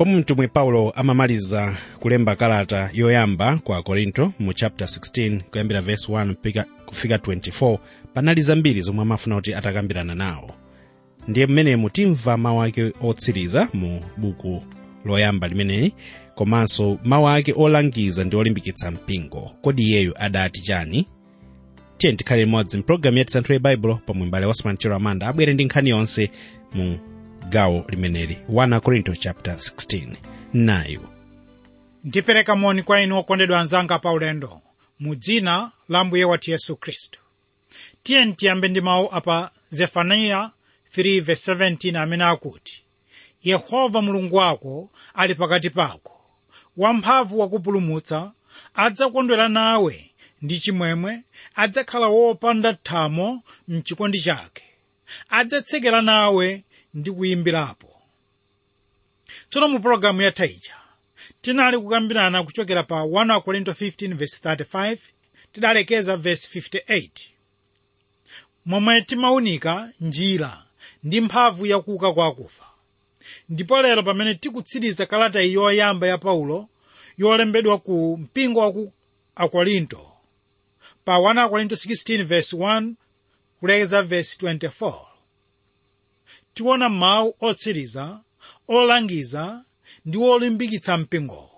pomwe mtumwi paulo amamaliza kulemba kalata yoyamba kwa korinto mu chapter 16 kuyambira verse 1 mpika- kufika 24 panali zambiri zomwe amafuna kuti atakambirana nawo ndiye mmenemu timva mawu ake otsiriza mu buku loyamba limeneli komanso mawu ake olangiza ndi olimbikitsa mpingo kodi iyeyu adati chani tiye tikhale limodzi mpulogalamu yati santhule baibulo pomwe mbale osman chero amanda abwere ndi nkhani yonse mu gawo limeneli 1 korinto chapter 16 nayu ndipereka moni kwa inu okondedwa anzanga pa ulendo mu dzina la mbuye wathu yesu khristu tiye tiyambe ndi mawu apa zefaniya 3:17 amene akuti yehova mulungu wako ali pakati pako wamphamvu wakupulumutsa adzakondwera nawe ndi chimwemwe adzakhala wopanda thamo mchikondi chake adzatsekera nawe ndi kuyimbirapo tsono mu pologalamu yatha ija tinali kukambirana kuchokera pa 1 korinto 15:35 tidalekeza verse 58 momwe timaunika njira ndi mphamvu yakuuka kwa akufa ndipo lero pamene tikutsiriza kalata iyi yoyamba ya paulo yolembedwa ku mpingo wa ku akorinto pa 1 korinto 16:1 kulekeza verse 24 tiona mawu otsiriza olangiza ndi olimbikitsa mpingo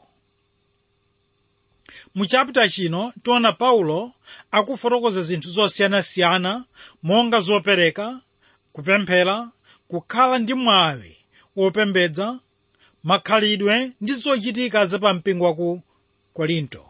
mu chapita chino tiona paulo akufotokoza zinthu zosiyanasiyana monga zopereka kupemphera kukhala ndi mwawi wopembedza makhalidwe ndi zochitika za pa mpingo wa ku korinto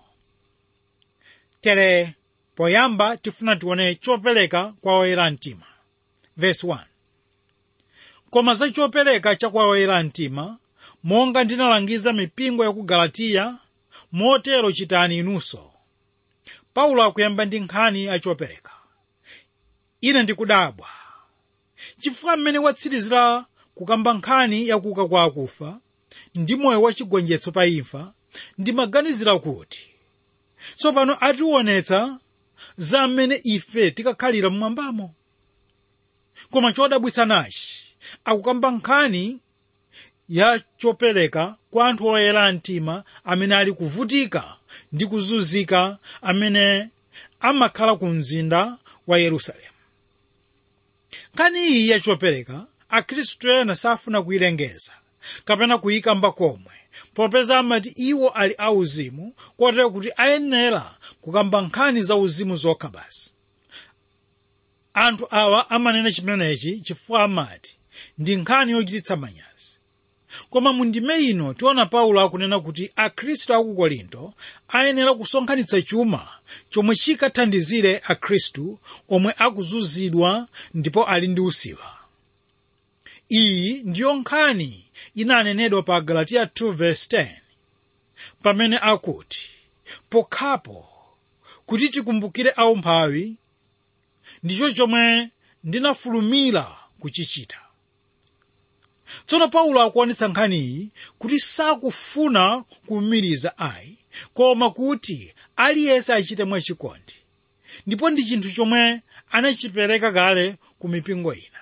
tere poyamba tifuna tione chopereka kwa oyera mtima verse 1 koma za chopereka cha kwa oyera mtima monga ndinalangiza mipingo ya ku galatiya motero chitani inunso paulo akuyamba ndi nkhani ya chopereka ine ndikudabwa chifukwa mmene watsirizira kukamba nkhani yakuuka kwa akufa ndi moyo wachigonjetso pa imfa ndimaganizira kuti tsopano ationetsa za mmene ife tikakhalira mmwambamo koma chodabwitsa nachi akukamba nkhani ya chopereka kwa anthu oyera mtima amene ali kuvutika ndi kuzunzika amene amakhala ku mzinda wa yerusalemu nkhani iyi ya chopereka akhristu ena safuna kuyilengeza kapena kuyikamba komwe popeza amati iwo ali auzimu kotero kuti ayenera kukamba nkhani za uzimu zokha basi anthu awa amanena chimenechi chifukwa amati ndi nkhani yochititsa manyazi koma mu ndime ino tiona paulo akunena kuti akhristu aku korinto ayenera kusonkhanitsa chuma chomwe chikathandizire akhristu omwe akuzunzidwa ndipo ali ndi usiwa iyi ndiyo nkhani inanenedwa pa galatiya 2:10 pamene akuti pokhapo kuti tikumbukire aumphawi ndicho chomwe ndinafulumira kuchichita tsono paulo akuonetsa nkhaniyi kuti sakufuna kuwumiriza ayi koma kuti aliyense achite mwachikondi ndipo ndi chinthu chomwe anachipereka kale ku mipingo ina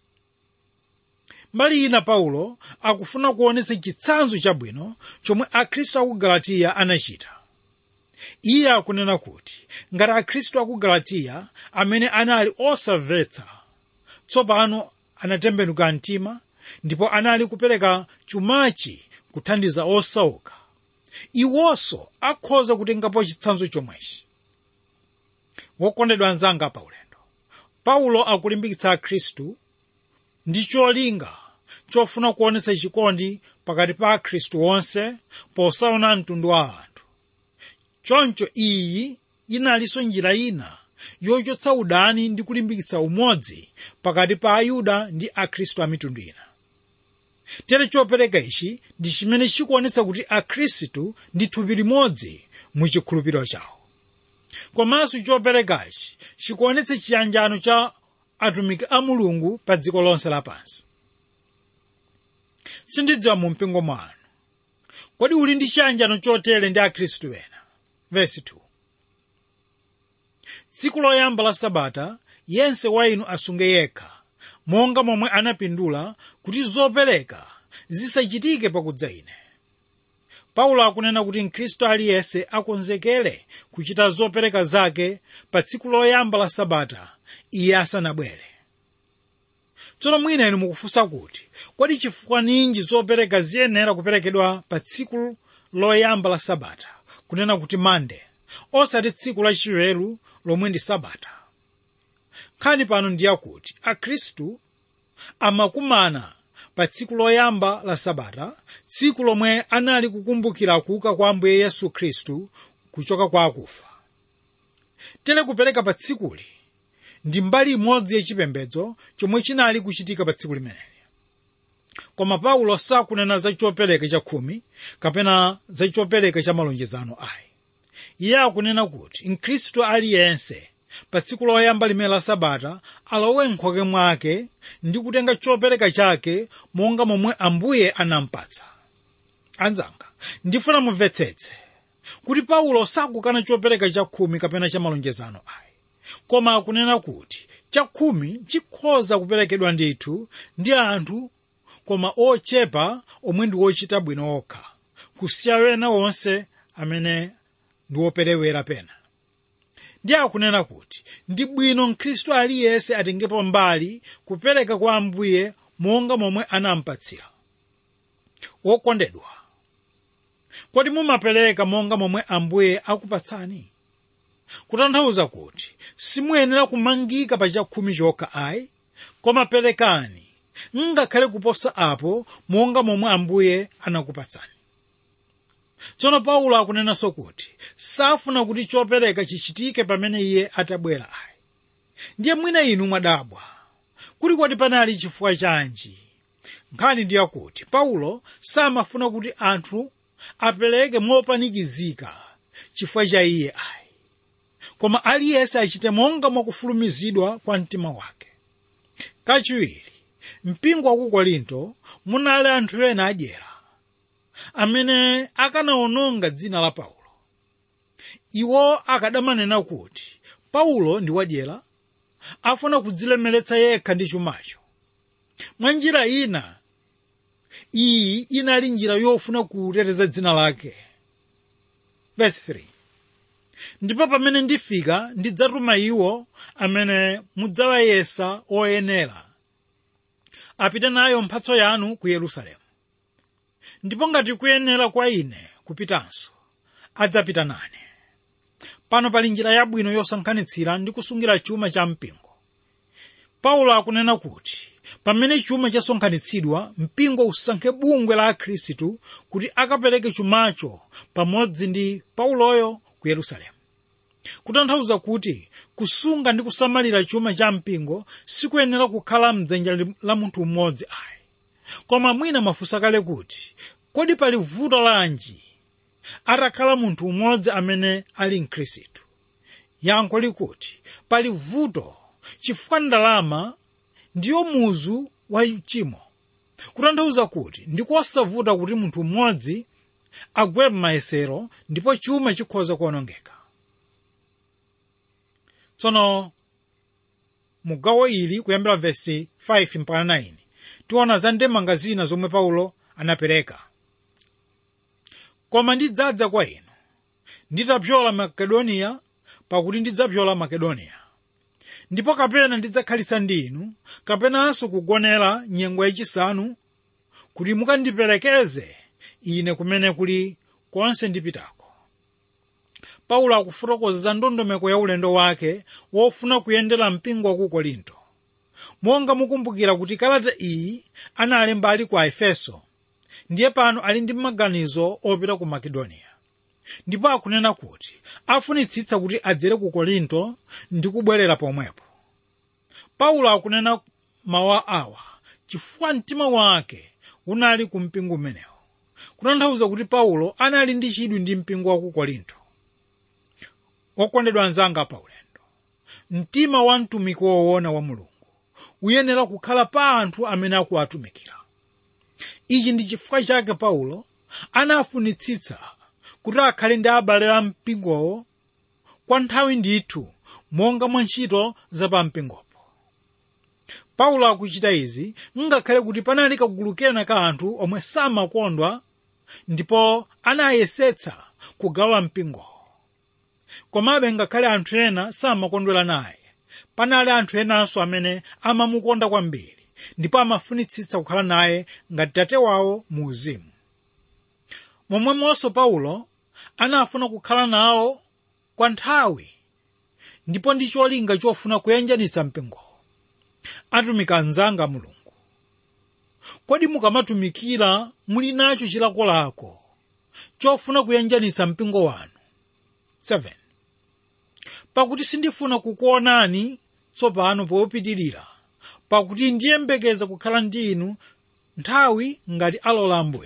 mbali ina paulo akufuna kuonetsa chitsanzo chabwino chomwe akhristu aku galatiya anachita iye akunena kuti ngati akhristu aku galatiya amene anali osamvetsa tsopano anatembenuka mtima ndipo anali kupereka chumachi kuthandiza osauka iwonso akhoza kutengapo chitsanzo chomwechi wokondedwa anzanga pa ulendo paulo akulimbikitsa akhristu ndi cholinga chofuna kuonetsa chikondi pakati pa akhristu onse posaona mtundu wa anthu choncho iyi inalinso njira ina yochotsa udani ndi kulimbikitsa umodzi pakati pa ayuda ndi akhristu a mitundu ina tere chopereka ichi ndi chimene chikuonetsa kuti akhristu ndi thupi limodzi mu chikhulupiriro chawo komanso choperekachi chikuonetsa chiyanjano cha atumiki a mulungu pa dziko lonse lapansi sindidziwa mu mpingo mwanu kodi uli ndi chiyanjano chotere ndi akhristu ena vesi 2 tsiku loyamba la sabata yense wa inu asunge yekha monga momwe anapindula kuti zopereka zisachitike pakudza ine paulo akunena kuti mkhristu aliyense akonzekere kuchita zopereka zake pa tsiku loyamba la sabata iye asanabwere tsono mwina inu mukufunsa kuti kodi chifukwa ninji zopereka ziyenera kuperekedwa pa tsiku loyamba la sabata kunena kuti mande osati tsiku lachiweru lomwe ndi sabata nkhani pano ndiyakuti akhristu amakumana pa tsiku loyamba la sabata tsiku lomwe anali kukumbukira kuuka kwa ambuye yesu khristu kuchoka kwa akufa tere kupereka pa tsikuli ndi mbali imodzi yachipembedzo chomwe chinali kuchitika pa tsiku limeneli koma paulo sakunena za chopereka cha khumi kapena za chopereka cha malonjezano ayi iye akunena kuti mkhristu aliyense pa tsiku loyamba limene la sabata alowe m'khoke mwake ndi kutenga chopereka chake monga momwe ambuye anampatsa anzanga ndifuna mumvetsetse kuti paulo sakukana chopereka cha khumi kapena cha malonjezano ayi koma akunena kuti chakhumi chikhoza kuperekedwa ndithu ndi anthu koma ochepa omwe ndi ochita bwino okha kusiya wena wonse amene ndi operewera pena ndi akunena kuti ndi bwino mkhristu aliyense atengepo mbali kupereka kwa ambuye monga momwe anampatsira wokondedwa kodi mumapereka monga momwe ambuye akupatsani kutanthauza kuti simuyenera kumangika pa chakhumi chokha ayi koma perekani ngakhale kuposa apo monga momwe ambuye anakupatsani tsono paulo akunenanso kuti safuna kuti chopereka chichitike pamene iye atabwera ayi ndiye mwina inu mwadabwa kuti kodi panali chifukwa chanji nkhani ndi yakuti paulo samafuna kuti anthu apereke mopanikizika chifukwa cha iye ayi koma aliyense achite monga mwakufulumizidwa kwa mtima wake kachiwiri mpingo wa ku korinto munali anthu ena adyera amene akanawononga dzina la paulo iwo akadamanena kuti paulo ndi wadyera afuna kudzilemeretsa yekha ndi chumacho mwa njira ina iyi inali njira yofuna kuteteza dzina lake verse 3 ndipo pamene ndifika ndidzatuma iwo amene mudzawayesa oyenera apite nayo mphatso yanu ku yerusalemu ndipo ngati kuyenera kwa ine kupitanso adzapita nane pano pali njira yabwino yosankhanitsira ndi kusungira chuma cha mpingo paulo akunena kuti pamene chuma chasonkhanitsidwa mpingo usankhe bungwe la akhristu kuti akapereke chumacho pamodzi ndi pauloyo ku yerusalemu kutanthauza kuti kusunga ndi kusamalira chuma cha mpingo sikuyenera kukhala mdzanja la munthu mmodzi ayi koma mwina mafunsa kale kuti kodi pali vuto lanji atakhala munthu umodzi amene ali mkhristu yankho likuti pali vuto chifukwa ndalama ndiyo muzu wa uchimo kutanthauza kuti ndikosavuta kuti munthu mmodzi agwe m'mayesero ndipo chuma chikhoza kuonongeka tsono mugawo ili kuyambira vesi 5 mpaka 9 tiona za ndemanga zina zomwe paulo anapereka koma ndidzadza kwa inu nditapyola makedoniya pakuti ndidzapyola makedoniya ndipo kapena ndidzakhalitsa ndi inu kapenanso kugonera nyengo yachisanu kuti mukandiperekeze ine kumene kuli konse ndipitako paulo akufotokoza za ndondomeko ya ulendo wake wofuna kuyendera mpingo wa ku korinto monga mukumbukira kuti kalata iyi analemba ali ku efeso ndiye pano ali ndi maganizo opita ku makedoniya ndipo akunena kuti afunitsitsa kuti adzere ku korinto ndi kubwerera pomwepo paulo akunena mawu awa chifukwa mtima wake unali ku mpingo umenewo kutanthauza kuti paulo anali ndi chidwi ndi mpingo wa ku korinto okondedwa anzanga paulendo mtima wa mtumiki woona wa mulungu uyenera kukhala pa anthu amene akuwatumikira ichi ndi chifukwa chake paulo anafunitsitsa kuti akhale ndi abale a mpingowo kwa nthawi ndithu monga mwa ntchito za pa mpingopo paulo akuchita izi ngakhale kuti panali kagulu kena ka anthu omwe samakondwa ndipo anayesetsa kugawa mpingo komabe ngakhale anthu ena samakondwera naye panali anthu enanso amene amamukonda kwambiri ndipo amafunitsitsa kukhala naye ngati tate wawo mu uzimu momwemonso paulo anafuna kukhala nawo kwa nthawi ndipo ndi cholinga chofuna kuyanjanitsa mpingo atumiki anzanga mulungu kodi mukamatumikira muli nacho chilakolako chofuna kuyanjanitsa mpingo wanu 7 pakuti sindifuna kukuonani tsopano popitirira pakuti ndiyembekeza kukhala ndi inu nthawi ngati alola ambuye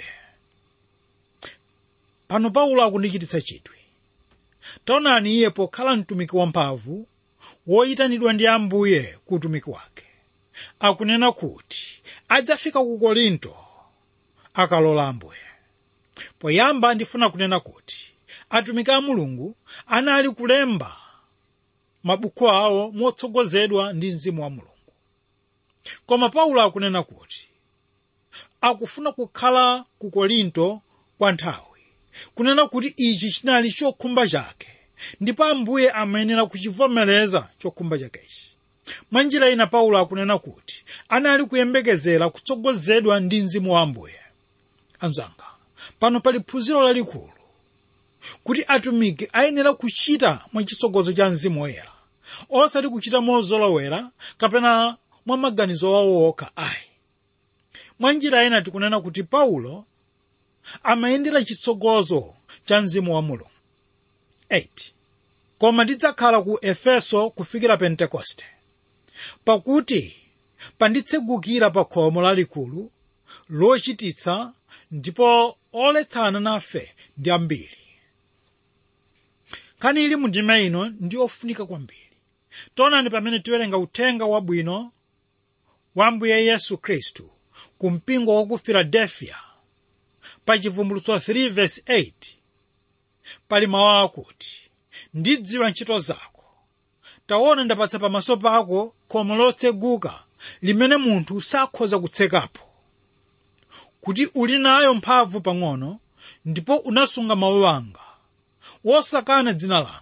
pano paulo akundichititsa chidwi taonani iye pokhala mtumiki wamphamvu woyitanidwa ndi ambuye ku utumiki wake akunena kuti adzafika ku korinto akalola ambuye poyamba ndifuna kunena kuti atumiki a mulungu anali kulemba mabuku awo motsogozedwa ndi mzimu wa mulungu koma paulo akunena kuti akufuna kukhala ku korinto kwa nthawi kunena kuti ichi chinali chokhumba chake ndipo ambuye amayenera kuchivomereza chokhumba chakechi mwa njira ina paulo akunena kuti anali kuyembekezera kutsogozedwa ndi mzimu wa ambuye anzanga pano pali phunziro lalikulu kuti atumiki ayenera kuchita mwachitsogozo cha mzimu woyera osati kuchita mozolowera kapena mwa maganizo wawo okha ayi mwa njira ina tikunena kuti paulo amayendera chitsogozo cha mzimu wa mulungu 8 koma ndidzakhala ku efeso kufikira pentekoste pakuti panditsegukira pa khomo lalikulu lochititsa ndipo oletsana nafe ndi ambiri nkhani ili mu ndima ino ndi ofunika kwambiri taonani pamene tiwerenga uthenga wabwino wa ambuye yesu khristu ku mpingo wa ku filadelfiya pa chivumbulutso 3 verse 8 pali mawu akuti ndidziwa ntchito zako taona ndapatsa pamaso pako khomo lotseguka limene munthu sakhoza kutsekapo kuti uli nayo mphamvu pang'ono ndipo unasunga mawu anga wosakana dzina langa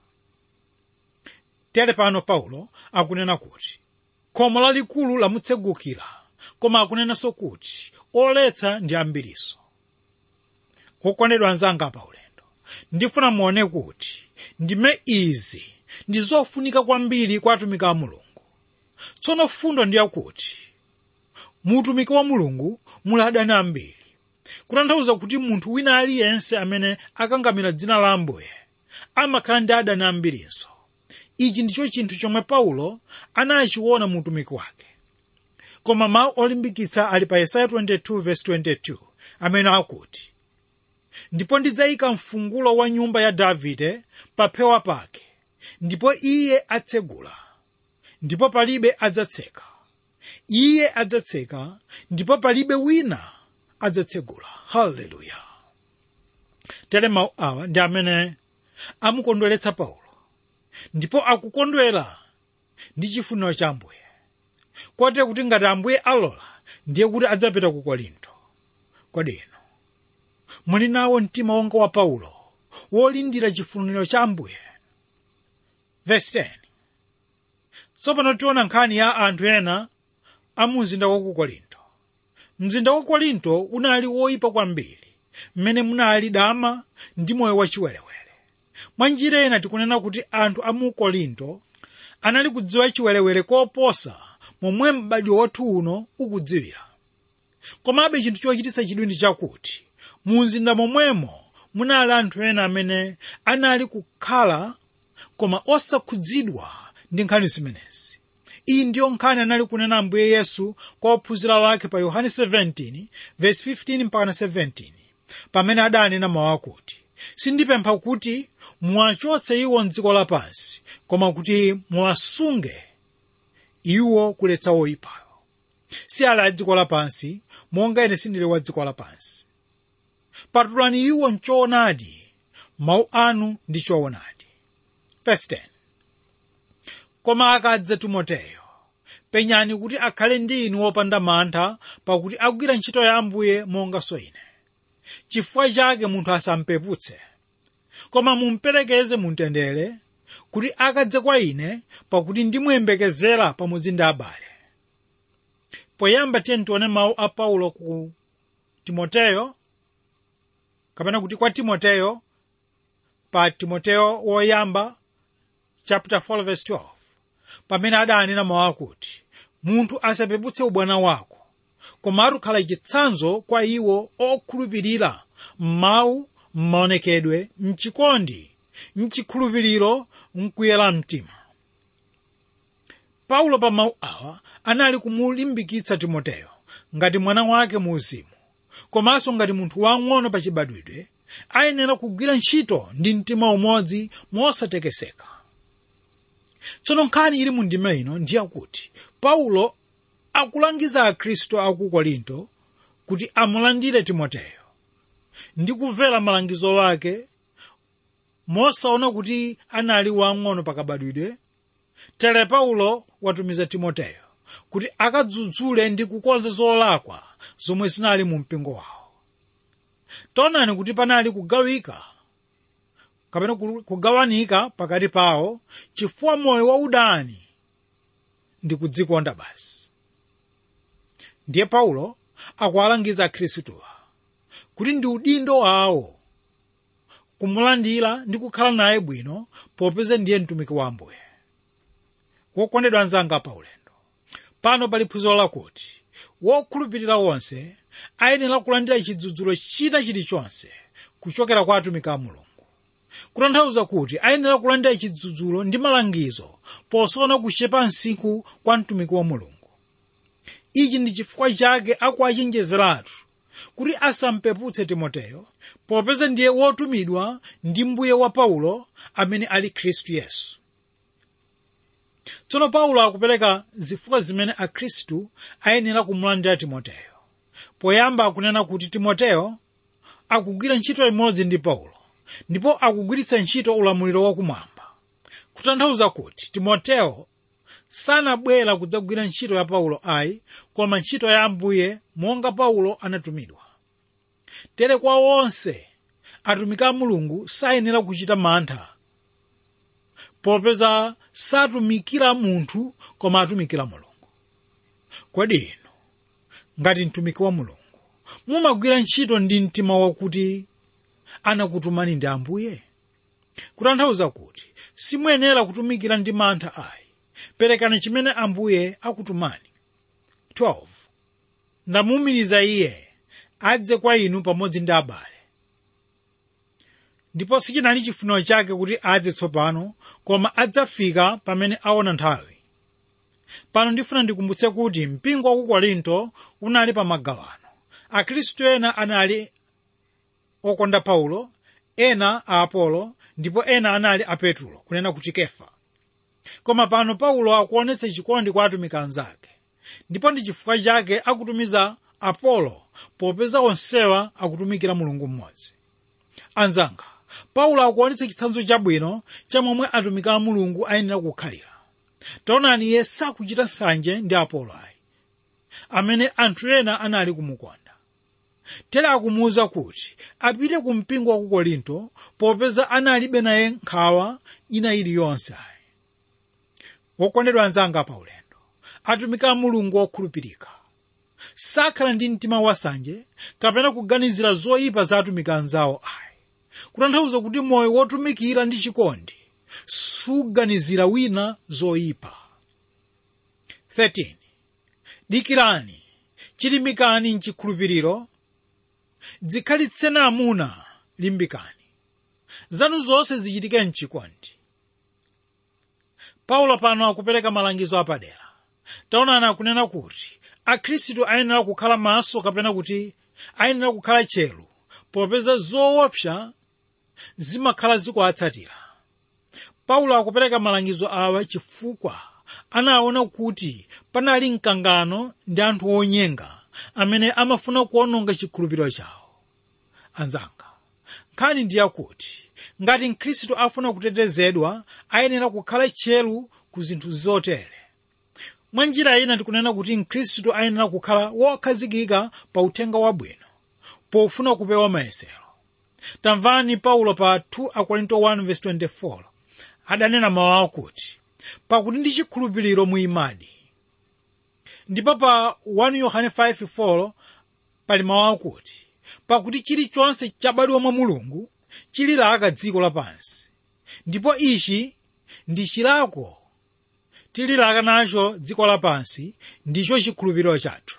tere pano paulo akunena kuti khomo lalikulu lamutsegukira koma akunenanso kuti oletsa ndi ambiriso okondedwa anzanga pa ulendo ndifuna muone kuti ndime izi ndi zofunika kwambiri kwa atumiki a mulungu tsono fundo ndi yakuti mu utumiki wa mulungu muli adani ambiri kutanthauza kuti munthu wina aliyense amene akangamira dzina la ambuye amakhala ndi adani ambirinso ichi ndicho chinthu chomwe paulo anachiona mu utumiki wake koma mawu olimbikitsa ali pa yesaya 22:22 amene akuti ndipo ndidzayika mfungulo wa nyumba ya davide pa phewa pake ndipo iye atsegula ndipo palibe adzatseka iye adzatseka ndipo palibe wina adzatsegula haleluya tere mawu awa ndi amene amukondweretsa paulo ndipo akukondwera ndi chifuniro cha ambuye kote kuti ngati ambuye alola ndiye kuti adzapita ku korinto kodi inu muli nawo mtima wonga wa paulo wolindira chifuniro cha ambuye verse 10 tsopano tiona nkhani ya anthu ena a mu mzinda wa ku korinto mzinda wa korinto unali woyipa kwambiri mmene munali dama ndi moyo wachiwerewere mwa njira ina tikunena kuti anthu a mu korinto anali kudziwa chiwerewere koposa momwe m'badwo wathu uno ukudziwira komabe chinthu chochititsa chidwi ndi chakuti mu mzinda momwemo munali anthu ena amene anali kukhala koma osakhudzidwa ndi nkhani zimenezi iyi ndiyo nkhani anali kunena ambuye yesu kwa ophunzira wake pa yohane 17 verse 15 mpaka 17 pamene adanena mawu akuti sindipempha kuti muwachotse iwo mdziko lapansi koma kuti muwasunge iwo kuletsa woyipayo si ali a dziko lapansi monga ine sindili wa dziko lapansi patulani iwo mchoonadi mawu anu ndi choonadi Verse 10. koma akadza timoteyo penyani kuti akhale ndi inu wopanda mantha pakuti akugwira ntchito ya ambuye monganso ine chifukwa chake munthu asampeputse koma mumperekeze mumtendere kuti akadze kwa ine pakuti ndimuyembekezera pamodzi ndi abale poyamba tiye tione mawu a paulo ku timoteyo kapena kuti kwa timoteyo pa timoteyo woyamba chapter 4 verse 12 pamene adanena mawu akuti munthu asapeputse ubwana wako koma atukhala chitsanzo kwa iwo okhulupirira m'mawu m'maonekedwe mchikondi mchikhulupiriro mkuyera mtima paulo pa mawu awa anali kumulimbikitsa timoteyo ngati mwana wake mu uzimu komanso ngati munthu wang'ono pa chibadwidwe ayenera kugwira ntchito ndi mtima umodzi mosatekeseka tsono nkhani ili mu ndima ino ndiyakuti paulo akulangiza akhristu aku korinto kuti amulandire timoteyo ndi kumvera malangizo ake mosaona kuti anali wang'ono pakabadwidwe tere paulo watumiza timoteyo kuti akadzudzule ndi kukonza zolakwa zomwe zinali mu mpingo wawo taonani kuti panali kugawika kapena kugawanika pakati pawo chifukwa moyo wa udani ndi kudzikonda basi ndiye paulo akuwalangiza akhristuwa kuti ndi udindo wawo kumulandira ndi kukhala naye bwino popeza ndiye mtumiki wa ambuye wokondedwa anzanga paulendo pano pali phunziro lakuti wokhulupirira wonse ayenera kulandira chidzudzulo china chilichonse kuchokera kwa atumiki a mulungu kutanthauza kuti ayenera kulandira chidzudzulo ndi malangizo posaona kuchepa msinkhu kwa mtumiki wa mulungu ichi ndi chifukwa chake akuachenjezeratu kuti asampeputse timoteyo popeza ndiye wotumidwa ndi mbuye wa paulo amene ali khristu yesu tsono paulo akupereka zifukwa zimene akhristu ayenera kumulandira timoteyo poyamba akunena kuti timoteyo akugwira ntchito imodzi ndi paulo ndipo akugwiritsa ntchito ulamuliro wakumwamba kutanthauza kuti timoteyo sanabwera kudzagwira ntchito ya paulo ayi koma ntchito ya ambuye monga paulo anatumidwa tere kwa onse atumiki a mulungu sayenera kuchita mantha popeza satumikira munthu koma atumikira mulungu kodi inu ngati mtumiki wa mulungu mumagwira ntchito ndi mtima wakuti anakutumani ndi ambuye kutanthauza kuti simuyenera kutumikira ndi mantha ayi perekani chimene ambuye akutumani 12 ndamuwumiriza iye adze kwa inu pamodzi ndi abale ndipo sichinali chifuniro chake kuti adze tsopano koma adzafika pamene aona nthawi pano ndifuna ndikumbutse kuti mpingo wa ku korinto unali pa magawano akhristu ena anali okonda paulo ena a apolo ndipo ena anali a petulo kunena kuti kefa koma pano paulo akuonetsa chikondi kwa atumiki anzake ndipo ndi chifukwa chake akutumiza apolo popeza onsewa akutumikira mulungu mmodzi anzanga paulo akuonetsa chitsanzo chabwino cha momwe atumiki a mulungu ayenera kukhalira taonani iye sakuchita nsanje ndi apolo ayi amene anthu ena anali kumukonda tere akumuwuza kuti apite ku mpingo wa ku korinto popeza analibe naye nkhawa ina iliyonse ayi wokondedwa anzanga paulendo atumiki a mulungu okhulupirika sakhala ndi mtima wasanje kapena kuganizira zoyipa za atumiki anzawo ayi kutanthauza kuti moyo wotumikira ndi chikondi suganizira wina zoyipa 13 dikirani chilimikani mchikhulupiriro dzikhalitseni amuna limbikani zanu zonse zichitike mchikondi paulo pano akupereka malangizo apadera taonani akunena kuti akhristu ayenera kukhala maso kapena kuti ayenera kukhala chelu popeza zoopsa zimakhala zikuwatsatira paulo akupereka malangizo awa chifukwa anaona kuti panali mkangano ndi anthu onyenga amene amafuna kuononga chikhulupiriro chawo anzanga nkhani ndi yakuti ngati mkhristu afuna kutetezedwa ayenera kukhala tcheru ku zinthu zotere mwa njira ina tikunena kuti mkhristu ayenera kukhala wokhazikika pa uthenga wabwino pofuna kupewa mayesero tamvani paulo pa 2 akorinto 1:24 adanena mawu akuti pakuti ndi chikhulupiriro muimadi ndipo pa 1 yohane 5:4 pali mawu akuti pakuti chilichonse chabadwa mwa mulungu chililaka dziko lapansi ndipo ichi ndi chilako tililaka nacho dziko lapansi ndicho chikhulupiriro chathu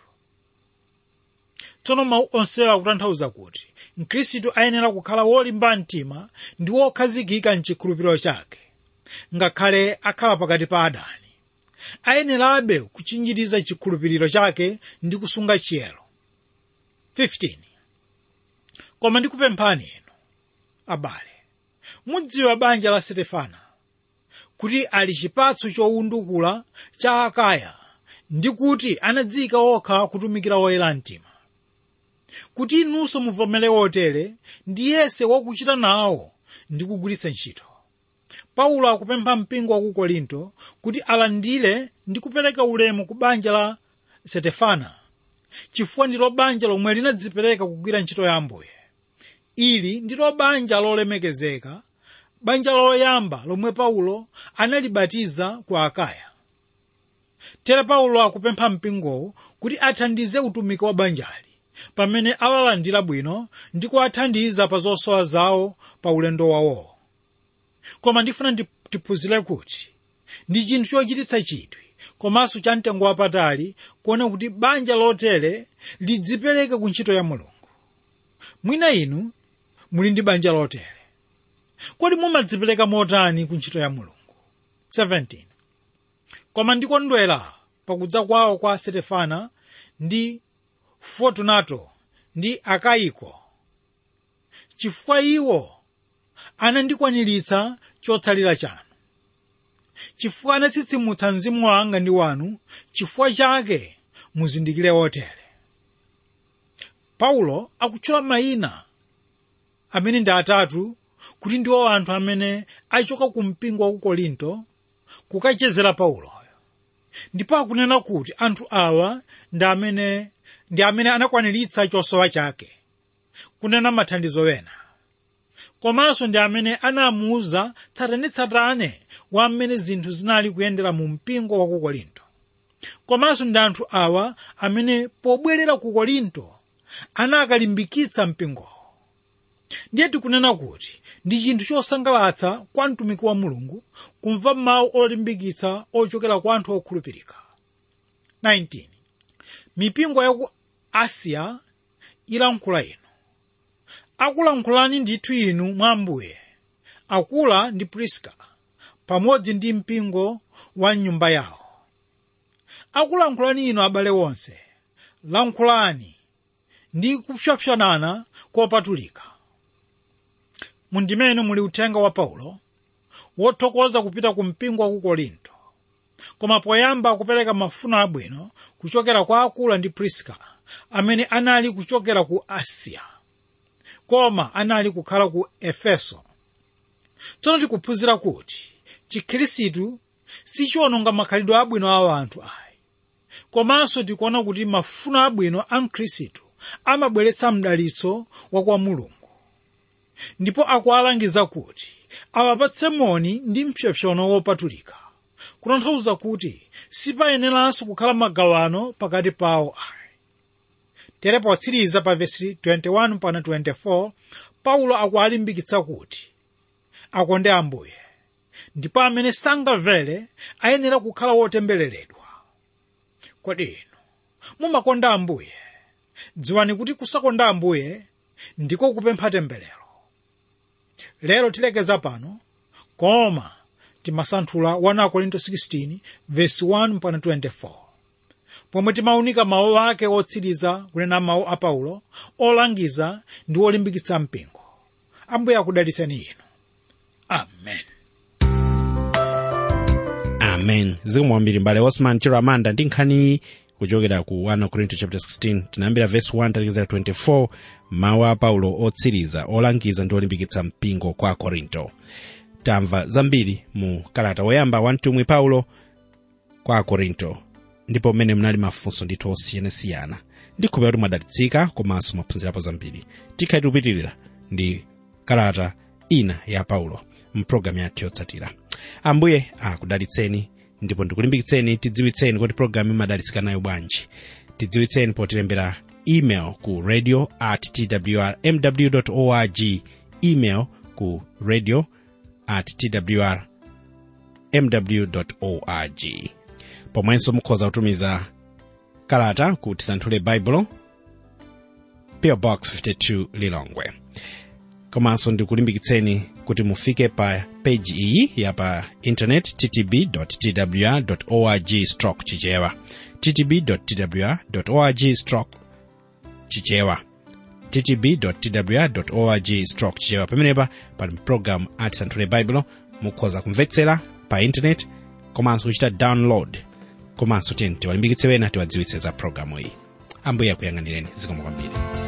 tsono mawu onsewa akutanthauza kuti mkhristu ayenera kukhala wolimba mtima ndi wokhazikika mchikhulupiriro chake ngakhale akhala pakati pa adani ayenerabe kuchinjiriza chikhulupiriro chake ndi kusunga chiyero 15 koma ndikupemphani inu abale mudziwa banja la sitefana kuti ali chipatso chowundukula cha akaya ndi kuti anadziyika okha kutumikira woyera mtima kuti inunso muvomere wotere ndi yese wakuchita nawo ndi kugwiritsa ntchito paulo akupempha mpingo wa ku korinto kuti alandire ndi kupereka ulemu ku banja la sitefana chifukwa ndilo banja lomwe linadzipereka kugwira ntchito ya ambuye ili ndilo banja lolemekezeka banja loyamba lomwe paulo analibatiza ku akaya tere paulo akupempha mpingowo kuti athandize utumiki wa banjali pamene awalandira bwino ndi kuwathandiza pa zosowa zawo pa ulendo wawowo koma ndifuna tiphunzire kuti ndi chinthu chochititsa chidwi komanso cha mtengo wapatali kuona kuti banja lotere lidzipereke ku ntchito ya mulungu mwina inu muli ndi banja lotere kodi mumadzipereka motani ku ntchito ya mulungu 17 koma ndikondwera pakudza kwawo kwa sitefana ndi fortunato ndi akayiko chifukwa iwo anandikwaniritsa chotsalira chanu chifukwa anatsitsimutsa mzimu wanga ndi wanu chifukwa chake muzindikire wotere paulo akutchula mayina amene ndi atatu kuti ndiwo anthu amene achoka ku mpingo wa ku korinto kukachezera pauloyo ndipo akunena kuti anthu awa ndi amene ndi amene anakwaniritsa chosowa chake kunena mathandizo ena komanso ndi amene anamuwuza tsatanetsatane wa mmene zinthu zinali kuyendera mu mpingo wa ku korinto komanso ndi anthu awa amene pobwerera ku korinto anakalimbikitsa mpingowo ndiye tikunena kuti ndi chinthu chosangalatsa kwa mtumiki wa mulungu kumva mawu olimbikitsa ochokera kwa anthu okhulupirika 19 mipingo ya ku asiya ilankhula inu akulankhulani ndithu inu mwa ambuye akula ndi priska pamodzi ndi mpingo wa nyumba yawo akulankhulani inu abale wonse lankhulani ndi kupsopsonana kopatulika mundimene muli uthenga wa paulo wothokoza kupita ku mpingo wa ku korinto koma poyamba akupereka mafuno abwino kuchokera kwa akula ndi priska amene anali kuchokera ku asiya koma anali kukhala ku efeso tsono tikuphunzira kuti chikhirisitu sichiwononga makhalidwe abwino a anthu ayi komanso tikuona kuti mafuno abwino a mkhristu amabweretsa mdalitso wa kwa mulungu ndipo akuwalangiza kuti awapatse moni ndi mpsopsono wopatulika kutanthauza kuti sipayeneranso kukhala magawano pakati pawo ayi tere potsiriza pa vesi 21 pana 24 paulo akuwalimbikitsa kuti akonde ambuye ndipo amene sangamvere ayenera kukhala wotembereredwa kodi inu mumakonda ambuye dziwani kuti kusakonda ambuye ndiko kupempha temberero lero tilekeza pano koma timasanthula 1 korinto 16 vesi 1 mpaka 24 pomwe timaunika mawu ake otsiriza kunena mawu a paulo olangiza ndi olimbikitsa mpingo ambuye akudalitseni inu amen amen zikomo kwambiri mbale osman chiramanda ndi nkhani kuchokera ku 1 korinto chapter 16 tinayambira verse 1 talekezera 24 mawu a paulo otsiriza olangiza ndi olimbikitsa mpingo kwa korinto tamva zambiri mu kalata woyamba wa mtumwi paulo kwa korinto ndipo mmene munali mafunso ndithu osiyanasiyana ndikhulupirira kuti mwadalitsika komanso mwaphunzirapo zambiri tikhale tikupitirira ndi kalata ina ya paulo mpulogalamu yathu yotsatira ambuye akudalitseni ndipo ndikulimbikitseni tidziwitseni kuti pulogalamu imadalitsika nayo bwanji tidziwitseni potilembera email ku radio at twr mw org email ku radio at twr mw org pomwenso mukhoza kutumiza kalata ku tisanthule baibulo PO box 52 lilongwe komanso ndikulimbikitseni kuti mufike pa peji iyi ya pa intanet ttb twr org stroke chichewa ttb twr org stroke chichewa ttb twr org stroke chichewa pamenepa pali program atisanthule baibulo mukhoza kumvetsera pa intanet komanso kuchita download komanso tiyeni tiwalimbikitse wena tiwadziwitse za programu iyi ambuye akuyang'anireni zikomo kwambiri